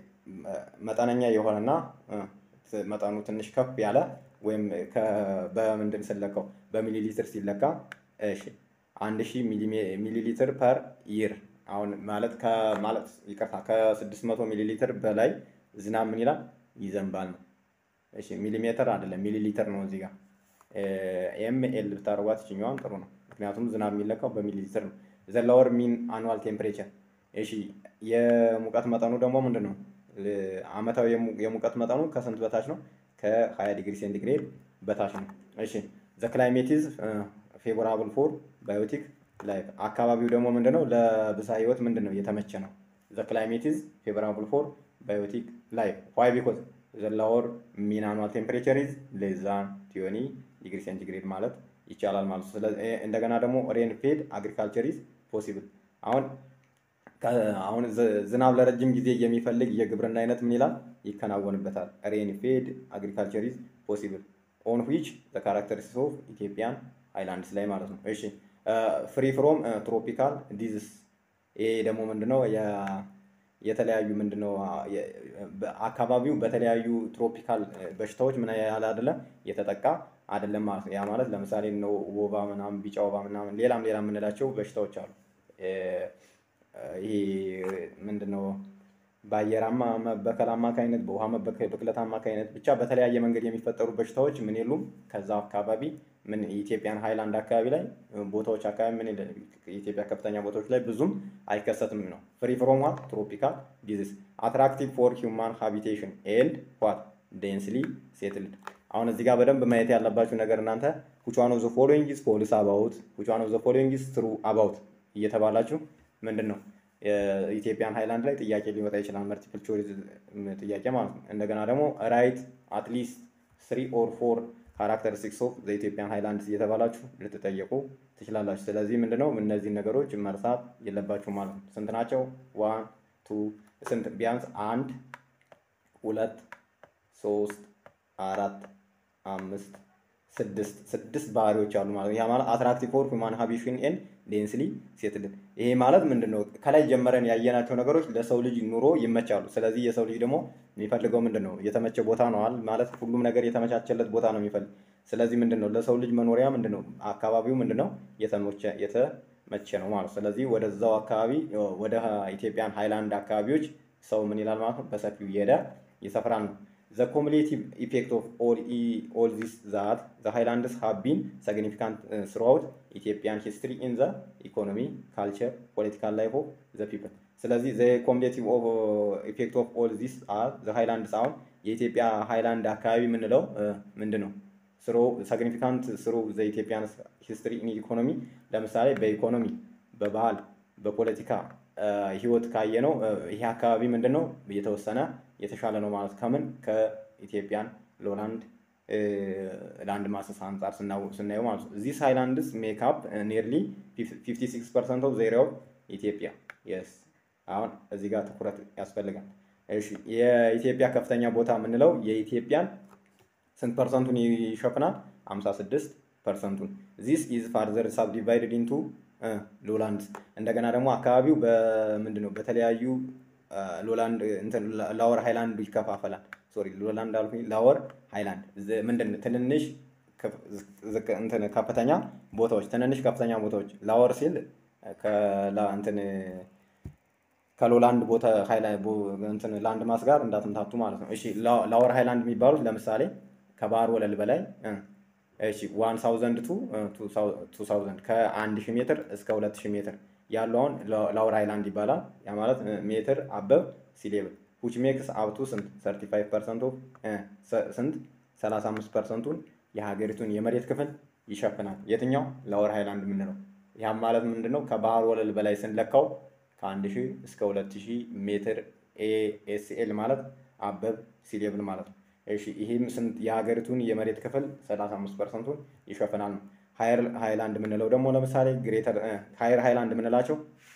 መጠነኛ የሆነና መጠኑ ትንሽ ከፍ ያለ ወይም በምንድን ስለካው በሚሊ ሊትር ሲለካ እሺ አንድ ሺህ ሚሊ ሊትር ፐር ይር አሁን ማለት ማለት ይቅርታ ከስድስት መቶ ሚሊ ሊትር በላይ ዝናብ ምን ይላል ይዘንባል ነው። እሺ ሚሊሜትር አይደለም ሚሊ ሊትር ነው እዚህ ጋር ኤም ኤል ብታደርጓት ይችኛዋን ጥሩ ነው። ምክንያቱም ዝናብ የሚለካው በሚሊ ሊትር ነው። ዘ ሎወር ሚን አኑዋል ቴምፕሬቸር እሺ የሙቀት መጠኑ ደግሞ ምንድን ነው? አመታዊ የሙቀት መጠኑ ከስንት በታች ነው? ከ20 ዲግሪ ሴንቲግሬድ በታች ነው። እሺ ዘ ክላይሜት ኢዝ ፌቮራብል ፎር ባዮቲክ ላይፍ አካባቢው ደግሞ ምንድነው ለብዝሃ ህይወት ምንድን ነው የተመቸ ነው። ዘ ክላይሜት ኢዝ ፌቮራብል ፎር ባዮቲክ ላይፍ ዋይ ቢኮዝ ዘ ሎወር ሚን አኑዋል ቴምፕሬቸር ኢዝ ሌስ ዛን ቲዮኒ ዲግሪ ሴንቲግሬድ ማለት ይቻላል ማለት ነው። ስለዚህ እንደገና ደግሞ ሬን ፌድ አግሪካልቸር ኢዝ ፖሲብል አሁን አሁን ዝናብ ለረጅም ጊዜ የሚፈልግ የግብርና አይነት ምን ይላል ይከናወንበታል። ሬን ፌድ አግሪካልቸር ኢዝ ፖሲብል ኦን ዊች ዘ ካራክተሪስቲክስ ኦፍ ኢትዮጵያን ሃይላንድስ ላይ ማለት ነው። እሺ ፍሪ ፍሮም ትሮፒካል ዲዝስ ይሄ ደግሞ ምንድነው የተለያዩ ምንድነው አካባቢው በተለያዩ ትሮፒካል በሽታዎች ምን ያህል አይደለም የተጠቃ አይደለም ማለት ነው። ያ ማለት ለምሳሌ ነው ወባ ምናምን ቢጫ ወባ ምናምን ሌላም ሌላ የምንላቸው በሽታዎች አሉ። ይሄ ምንድነው በአየር መበከል አማካኝነት በውሃ ብክለት አማካኝነት ብቻ በተለያየ መንገድ የሚፈጠሩ በሽታዎች ምን የሉም። ከዛ አካባቢ ምን የኢትዮጵያን ሃይላንድ አካባቢ ላይ ቦታዎች አካባቢ ምን የኢትዮጵያ ከፍተኛ ቦታዎች ላይ ብዙም አይከሰትም ነው። ፍሪ ፍሮም ዋት ትሮፒካል ዲዚዝ አትራክቲቭ ፎር ሂውማን ሃቢቴሽን ኤንድ ዋት ዴንስሊ ሴትልድ። አሁን እዚህ ጋር በደንብ ማየት ያለባችሁ ነገር እናንተ which one of the following is false about which one of the following is true about እየተባላችሁ ምንድን ነው የኢትዮጵያን ሃይላንድ ላይ ጥያቄ ሊወጣ ይችላል። መልቲፕል ቾይስ ጥያቄ ማለት ነው። እንደገና ደግሞ ራይት አትሊስት ስሪ ኦር ፎር ካራክተሪስቲክስ ኦፍ ዘኢትዮጵያን ሃይላንድስ እየተባላችሁ ልትጠየቁ ትችላላችሁ። ስለዚህ ምንድነው እነዚህን ነገሮች መርሳት የለባችሁ ማለት ነው። ስንት ናቸው? ዋን ቱ ስንት ቢያንስ አንድ ሁለት ሶስት አራት አምስት ስድስት ስድስት ባህሪዎች አሉ ማለት ነው። ያ ማለት አትራክቲቭ ፎር ሁማን ሃቢሽን ኤንድ ዴንስሊ ሴትልድ። ይሄ ማለት ምንድን ነው? ከላይ ጀመረን ያየናቸው ነገሮች ለሰው ልጅ ኑሮ ይመቻሉ። ስለዚህ የሰው ልጅ ደግሞ የሚፈልገው ምንድን ነው? የተመቸ ቦታ ነዋል ማለት ሁሉም ነገር የተመቻቸለት ቦታ ነው የሚፈልግ። ስለዚህ ምንድን ነው ለሰው ልጅ መኖሪያ ምንድን ነው? አካባቢው ምንድን ነው? የተመቸ ነው ማለት ነው። ስለዚህ ወደዛው አካባቢ ወደ ኢትዮጵያን ሃይላንድ አካባቢዎች ሰው ምን ይላል ማለት ነው? በሰፊው እየሄደ ይሰፍራል ነው። The cumulative effect of all, e, all this that the highlands have been significant uh, throughout Ethiopian history in the economy, culture, political life of the people. ስለዚህ the cumulative of, uh, effect of all this are the highlands አሁን የኢትዮጵያ ሃይላንድ አካባቢ የምንለው ምንድን ነው? ስሮ ሲግኒፊካንት ስሩ ዘ ኢትዮጵያን ሂስትሪ ኢን ኢኮኖሚ ለምሳሌ በኢኮኖሚ በባህል በፖለቲካ ህይወት ካየ ነው ይሄ አካባቢ ምንድን ነው የተወሰነ የተሻለ ነው ማለት ከምን ከኢትዮጵያን ሎላንድ ላንድ ማሰስ አንጻር ስናየው ማለት ነው። ዚስ ሃይላንድስ ሜክ አፕ ኒርሊ 56 ፐርሰንት ኦፍ ዜሮ ኢትዮጵያ የስ አሁን እዚህ ጋር ትኩረት ያስፈልጋል። እሺ የኢትዮጵያ ከፍተኛ ቦታ የምንለው የኢትዮጵያን ስንት ፐርሰንቱን ይሸፍናል? 56 ፐርሰንቱን። ዚስ ኢዝ ፋርዘር ሳብዲቫይድድ ኢንቱ ሎላንድስ እንደገና ደግሞ አካባቢው በምንድን ነው በተለያዩ ሎላንድ እንትን ላወር ሃይላንድ ይከፋፈላል። ሶሪ ሎላንድ አልኩኝ፣ ላወር ሃይላንድ ምንድን ነው ትንንሽ እንትን ከፍተኛ ቦታዎች ትንንሽ ከፍተኛ ቦታዎች ላወር ሲል እንትን ከሎላንድ ቦታ እንትን ላንድ ማስ ጋር እንዳትምታቱ ማለት ነው። እሺ ላወር ሃይላንድ የሚባሉት ለምሳሌ ከባህር ወለል በላይ እሺ ዋን ሳውዘንድ ቱ ቱ ሳውዘንድ ከአንድ ሺህ ሜትር እስከ ሁለት ሺህ ሜትር ያለው አሁን ላውር ሃይላንድ ይባላል። ያ ማለት ሜትር አበብ ሲሌብል ዊች ሜክስ አብቱ ስንት 35 ፐርሰንት ኦፍ ስንት 35 ፐርሰንቱን የሀገሪቱን የመሬት ክፍል ይሸፍናል። የትኛው ላወር ሃይላንድ የምንለው ያም ማለት ምንድን ነው? ከባህር ወለል በላይ ስንለካው ከአንድ ሺህ እስከ ሁለት ሺህ ሜትር ኤኤስኤል ማለት አበብ ሲሌብል ማለት ነው። እሺ ይህም ስንት የሀገሪቱን የመሬት ክፍል 35 ፐርሰንቱን ይሸፍናል ነው። ሃየር ሃይላንድ የምንለው ደግሞ ለምሳሌ ግሬተር ሃየር ሃይላንድ የምንላቸው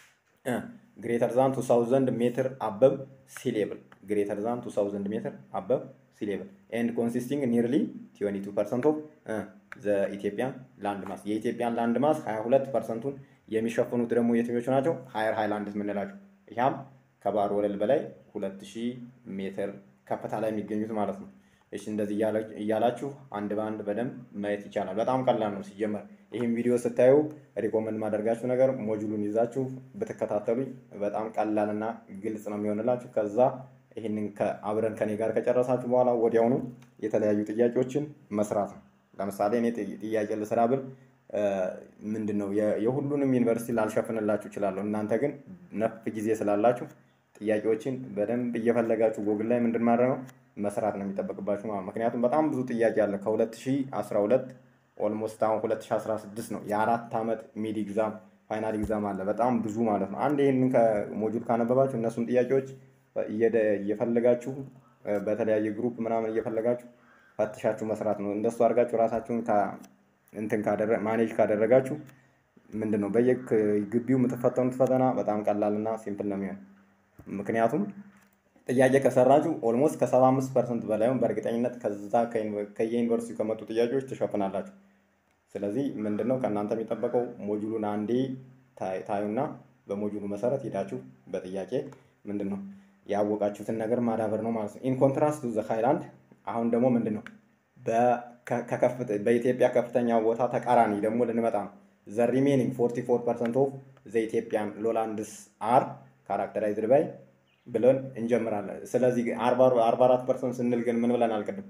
ግሬተር ዛን ቱ ሳውዘንድ ሜትር አበብ ሲሌብል ግሬተር ዛን ቱ ሳውዘንድ ሜትር አበብ ሲሌብል ኤንድ ኮንሲስቲንግ ኒርሊ ቲዌንቲ ቱ ፐርሰንት ኦፍ ዘ ኢትዮጵያን ላንድ ማስ የኢትዮጵያን ላንድ ማስ 22 ፐርሰንቱን የሚሸፍኑት ደግሞ የትኞቹ ናቸው? ሃየር ሃይላንድ የምንላቸው ይህም ከባህር ወለል በላይ 2000 ሜትር ከፍታ ላይ የሚገኙት ማለት ነው። እሺ እንደዚህ እያላችሁ አንድ በአንድ በደንብ ማየት ይቻላል። በጣም ቀላል ነው ሲጀመር። ይህም ቪዲዮ ስታዩ ሪኮመንድ ማደርጋችሁ ነገር ሞጁሉን ይዛችሁ ብትከታተሉኝ በጣም ቀላልና ግልጽ ነው የሚሆንላችሁ። ከዛ ይህንን አብረን ከኔ ጋር ከጨረሳችሁ በኋላ ወዲያውኑ የተለያዩ ጥያቄዎችን መስራት ነው። ለምሳሌ እኔ ጥያቄ ልስራ ብል ምንድን ነው የሁሉንም ዩኒቨርሲቲ ላልሸፍንላችሁ እችላለሁ። እናንተ ግን ነፍ ጊዜ ስላላችሁ ጥያቄዎችን በደንብ እየፈለጋችሁ ጎግል ላይ ምንድን ማድረግ ነው መስራት ነው የሚጠበቅባችሁ ማለት ምክንያቱም በጣም ብዙ ጥያቄ አለ። ከ2012 ኦልሞስት አሁን 2016 ነው የአራት ዓመት ሚድ ኤግዛም ፋይናል ኤግዛም አለ። በጣም ብዙ ማለት ነው። አንድ ይህንን ከሞጁል ካነበባችሁ እነሱን ጥያቄዎች እየፈለጋችሁ በተለያየ ግሩፕ ምናምን እየፈለጋችሁ ፈትሻችሁ መስራት ነው። እንደሱ አድርጋችሁ ራሳችሁን እንትን ማኔጅ ካደረጋችሁ ምንድን ነው በየግቢው የምትፈተኑት ፈተና በጣም ቀላልና ሲምፕል ነው የሚሆን ምክንያቱም ጥያቄ ከሰራችሁ ኦልሞስት ከሰባ አምስት ፐርሰንት በላይም በእርግጠኝነት ከዛ ከየዩኒቨርሲቲ ከመጡ ጥያቄዎች ትሸፍናላችሁ። ስለዚህ ምንድነው ከእናንተ የሚጠበቀው ሞጁሉን አንዴ ታዩና በሞጁሉ መሰረት ሄዳችሁ በጥያቄ ምንድን ነው ያወቃችሁትን ነገር ማዳበር ነው ማለት ነው። ኢን ኮንትራስት ቱ ዘ ሃይላንድ አሁን ደግሞ ምንድን ነው በኢትዮጵያ ከፍተኛ ቦታ ተቃራኒ ደግሞ ልንመጣ ነው። ዘ ሪሜኒንግ 44 ፐርሰንት ኦፍ ዘ ኢትዮጵያን ሎላንድስ አር ካራክተራይዝድ ባይ ብለን እንጀምራለን። ስለዚህ 44 ፐርሰንት ስንል ግን ምን ብለን አልቅድም?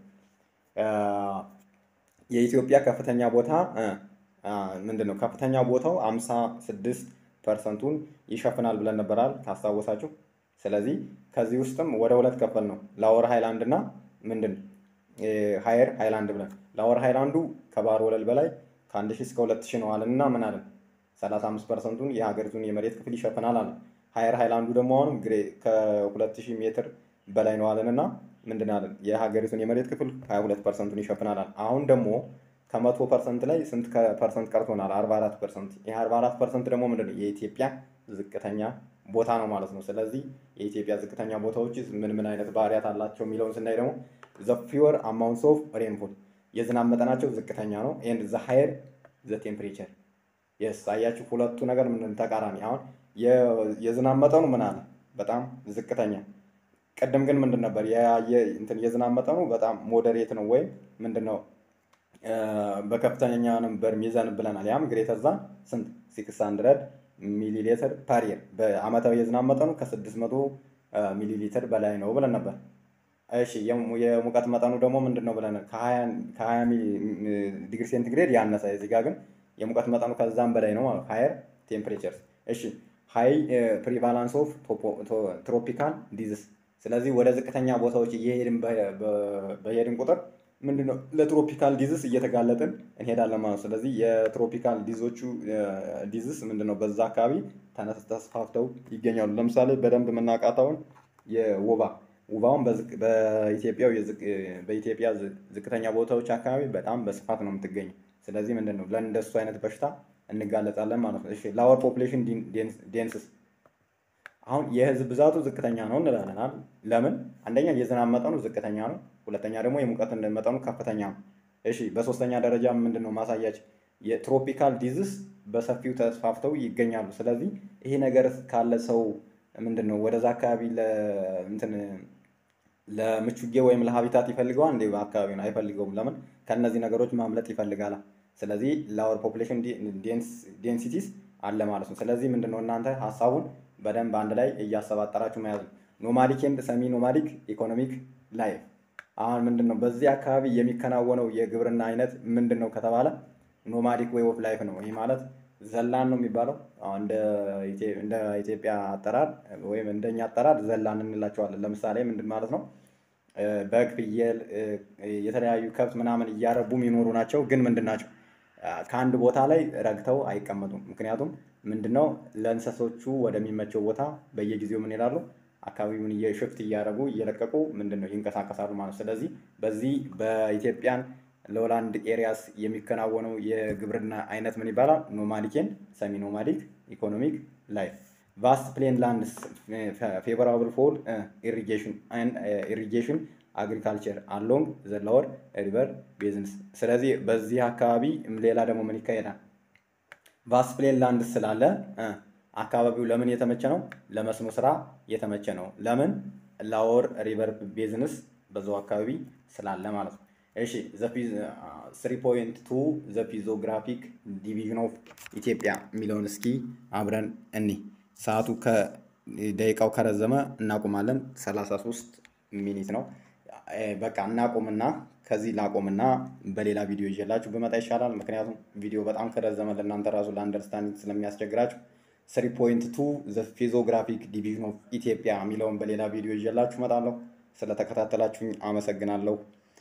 የኢትዮጵያ ከፍተኛ ቦታ ምንድን ነው? ከፍተኛ ቦታው 56 ፐርሰንቱን ይሸፍናል ብለን ነበራል ካስታወሳችሁ። ስለዚህ ከዚህ ውስጥም ወደ ሁለት ከፈል ነው ላወር ሃይላንድ እና ምንድን ሃየር ሃይላንድ ብለን ላወር ሃይላንዱ ከባህር ወለል በላይ ከአንድ ሺህ እስከ ሁለት ሺህ ነው አለን እና ምን አለን 35 ፐርሰንቱን የሀገሪቱን የመሬት ክፍል ይሸፍናል አለን። ሃየር ሃይላንዱ ደግሞ አሁንም ከሁለት ሺህ ሜትር በላይ ነው አለን እና ምንድን አለን የሀገሪቱን የመሬት ክፍል 22 ፐርሰንቱን ይሸፍናል አለን። አሁን ደግሞ ከመቶ ፐርሰንት ላይ ስንት ፐርሰንት ቀርቶናል? 44 ፐርሰንት። ይህ 44 ፐርሰንት ደግሞ ምንድን ነው የኢትዮጵያ ዝቅተኛ ቦታ ነው ማለት ነው። ስለዚህ የኢትዮጵያ ዝቅተኛ ቦታዎች ምን ምን አይነት ባህሪያት አላቸው የሚለውን ስናይ ደግሞ ዘ ፊወር አማውንትስ ኦፍ ሬንፎል የዝናብ መጠናቸው ዝቅተኛ ነው። ኤንድ ዘ ሃየር ዘ ቴምፕሬቸር የስ አያችሁ፣ ሁለቱ ነገር ምን ተቃራኒ። አሁን የዝናብ መጠኑ ምን አለ በጣም ዝቅተኛ። ቅድም ግን ምንድን ነበር የዝናብ መጠኑ በጣም ሞዴሬት ነው ወይም ምንድን ነው በከፍተኛ ነበር ሚዛን ብለናል። ያም ግሬተር ዛን ስንት ሲክስ ሀንድረድ ሚሊ ሊትር ፐር ይር በአመታዊ የዝናብ መጠኑ ከስድስት መቶ ሚሊ ሊትር በላይ ነው ብለን ነበር። እሺ የሙቀት መጠኑ ደግሞ ምንድን ነው ብለን ከሀያ ዲግሪ ሴንቲግሬድ ያነሰ እዚህ ጋር ግን የሙቀት መጠኑ ከዛም በላይ ነው ማለት ሃየር ቴምፕሬቸርስ። እሺ ሃይ ፕሪቫላንስ ኦፍ ትሮፒካል ዲዝስ። ስለዚህ ወደ ዝቅተኛ ቦታዎች እየሄድን በሄድን ቁጥር ምንድነው ለትሮፒካል ዲዝስ እየተጋለጥን እንሄዳለን ማለት ነው። ስለዚህ የትሮፒካል ዲዞቹ ዲዝስ ምንድነው በዛ አካባቢ ተስፋፍተው ይገኛሉ። ለምሳሌ በደንብ የምናውቃታውን የወባ ወባውን በኢትዮጵያ በኢትዮጵያ ዝቅተኛ ቦታዎች አካባቢ በጣም በስፋት ነው የምትገኘው። ስለዚህ ምንድን ነው ለእንደሱ አይነት በሽታ እንጋለጣለን ማለት ነው። እሺ ላወር ፖፕሌሽን ዴንስስ አሁን የህዝብ ብዛቱ ዝቅተኛ ነው እንላለን። ለምን? አንደኛ የዝናብ መጠኑ ዝቅተኛ ነው። ሁለተኛ ደግሞ የሙቀት መጠኑ ከፍተኛ ነው። እሺ በሶስተኛ ደረጃ ምንድን ነው ማሳያች የትሮፒካል ዲዝስ በሰፊው ተስፋፍተው ይገኛሉ። ስለዚህ ይሄ ነገር ካለ ሰው ምንድን ነው ወደዛ አካባቢ እንትን ለምቹጌ ወይም ለሀቢታት ይፈልገዋል እንዴ? አካባቢውን አይፈልገውም። ለምን? ከእነዚህ ነገሮች ማምለጥ ይፈልጋል። ስለዚህ ላወር ፖፕሌሽን ዴንሲቲስ አለ ማለት ነው። ስለዚህ ምንድን ነው እናንተ ሀሳቡን በደንብ አንድ ላይ እያሰባጠራችሁ መያዝ ነው። ኖማዲክ ኤንድ ሰሚ ኖማዲክ ኢኮኖሚክ ላይፍ አሁን ምንድን ነው በዚህ አካባቢ የሚከናወነው የግብርና አይነት ምንድን ነው ከተባለ ኖማዲክ ዌይ ኦፍ ላይፍ ነው። ይህ ማለት ዘላን ነው የሚባለው እንደ ኢትዮጵያ አጠራር ወይም እንደኛ አጠራር ዘላን እንላቸዋለን። ለምሳሌ ምንድን ማለት ነው በግ፣ ፍየል፣ የተለያዩ ከብት ምናምን እያረቡ የሚኖሩ ናቸው። ግን ምንድን ናቸው ከአንድ ቦታ ላይ ረግተው አይቀመጡም። ምክንያቱም ምንድነው ለእንሰሶቹ ወደሚመቸው ቦታ በየጊዜው ምን ይላሉ አካባቢውን ሽፍት እያደረጉ እየለቀቁ ምንድነው ይንቀሳቀሳሉ ማለት ነው። ስለዚህ በዚህ በኢትዮጵያን ሎላንድ ኤሪያስ የሚከናወነው የግብርና አይነት ምን ይባላል? ኖማዲክን ሰሚ ኖማዲክ ኢኮኖሚክ ላይፍ ቫስት ፕሌን ላንድስ ፌቨራብል ፎር ኢሪጌሽን ኢሪጌሽን አግሪካልቸር አሎንግ ዘ ሎወር ሪቨር ቤዝንስ። ስለዚህ በዚህ አካባቢ ሌላ ደግሞ ምን ይካሄዳል? ቫስት ፕሌን ላንድ ስላለ አካባቢው ለምን የተመቸ ነው? ለመስኖ ስራ የተመቸ ነው። ለምን? ላወር ሪቨር ቤዝንስ በዛው አካባቢ ስላለ ማለት ነው። እሺ ስሪ ፖይንት ቱ ዘ ፊዞግራፊክ ዲቪዥን ኦፍ ኢትዮጵያ የሚለውን እስኪ አብረን እኒ ሰዓቱ ከደቂቃው ከረዘመ እናቆማለን። 33 ሚኒት ነው። በቃ እናቆምና ከዚህ ላቆምና በሌላ ቪዲዮ ይዤላችሁ ብመጣ ይሻላል። ምክንያቱም ቪዲዮ በጣም ከረዘመ ለእናንተ ራሱ ለአንደርስታንዲንግ ስለሚያስቸግራችሁ ስሪ ፖይንት ቱ ዘ ፊዞግራፊክ ዲቪዥን ኦፍ ኢትዮጵያ የሚለውን በሌላ ቪዲዮ ይዤላችሁ እመጣለሁ። ስለተከታተላችሁኝ አመሰግናለሁ።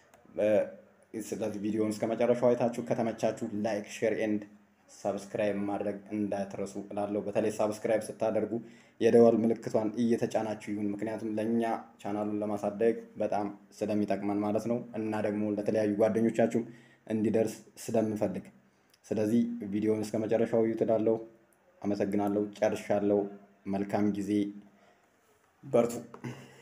ስለዚህ ቪዲዮውን እስከ መጨረሻው አይታችሁ ከተመቻችሁ ላይክ፣ ሼር ኤንድ ሰብስክራይብ ማድረግ እንዳትረሱ እላለሁ። በተለይ ሰብስክራይብ ስታደርጉ የደወል ምልክቷን እየተጫናችሁ ይሁን። ምክንያቱም ለእኛ ቻናሉን ለማሳደግ በጣም ስለሚጠቅመን ማለት ነው እና ደግሞ ለተለያዩ ጓደኞቻችሁም እንዲደርስ ስለምፈልግ፣ ስለዚህ ቪዲዮውን እስከ መጨረሻው እዩት እላለሁ። አመሰግናለሁ። ጨርሻለሁ። መልካም ጊዜ። በርቱ።